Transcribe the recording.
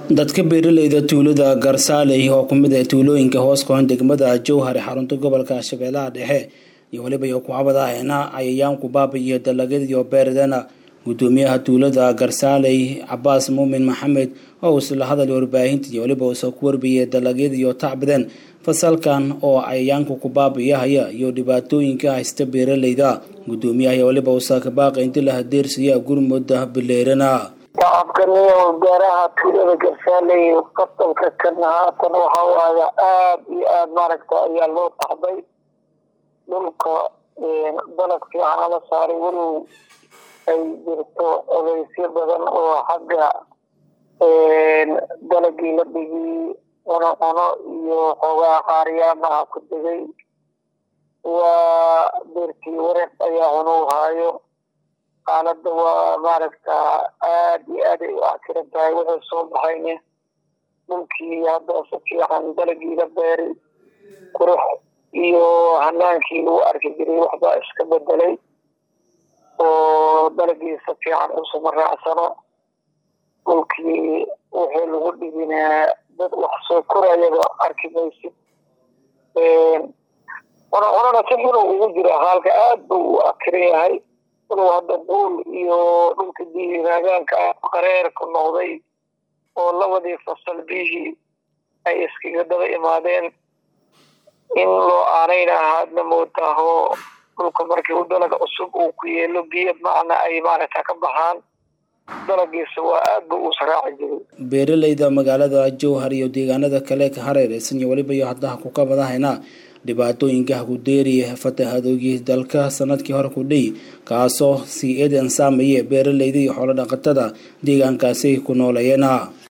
dadka beeraleyda tuulada garsaaley oo kumid ah tuulooyinka hoos qoon degmada jowhar ee xarunta gobolka shabeellaha dhexe iyo weliba iyo kucabada ahna cayayaanku baabi'iyo dalagyadiyo beerdana gudoomiyaha tuulada garsaaley cabaas muumin maxamed oo uu isla hadal warbaahinta iyo weliba uusoo ku warbiyey dalagyadiyo tacbadeen fasalkan oo cayayaanku ku baabi'iyahaya iyo dhibaatooyinka haysta beeraleyda gudoomiyaha iyo weliba uusa kabaaqa inti la hadeersiiya gurmudda bileerana shacabkaniyo gaaraha tuulada garsaaley qatalka kana haatan waxa waaye aada iyo aada maaragta ayaa loo taxday dhulka dalag fiican ala saaray walow ay jirto odeysyo badan oo xagga dalagii la dhigii cuno cuno iyo xoogaa qaariyaamaha ku degay waa beertii wareeq ayaa cunow haayo xaaladda waa maaragta aada iyo aad ay u actiran tahay wuxuu soo baxayne dhulkii hadda si fiican dalagii la beeray qurux iyo hanaankii lagu arki jiray waxbaa iska bedelay oo dalagii si fiican usuma raacsano dhulkii wixii lagu dhiginaa dad wax soo korayaba arki maysid cuna cunana si xunu ugu jira haalka aada buu u akiran yahay walow hadda buul iyo dhulka diiraagaanka ah qareerku noqday oo labadii fasal biyihii ay iskaga daba imaadeen in loo aanayna ahaadna moodaaho dhulka markii u dalag cusub uu ku yeelo biyo macna ay maaragta ka baxaan dalagiisa waa aad buu u saraaci jiray beeraleyda magaalada jowhar iyo deegaanada kale ka hareereysan iyo weliba iyo haddaha ku kabadahayna dhibaatooyinka hakudeeriya fatahadoogii dalka sanadkii hore ku dhey kaasoo sii eedan saameeye beeraleyda iyo xoolo dhaqatada deegaankaasi ku nooleeyana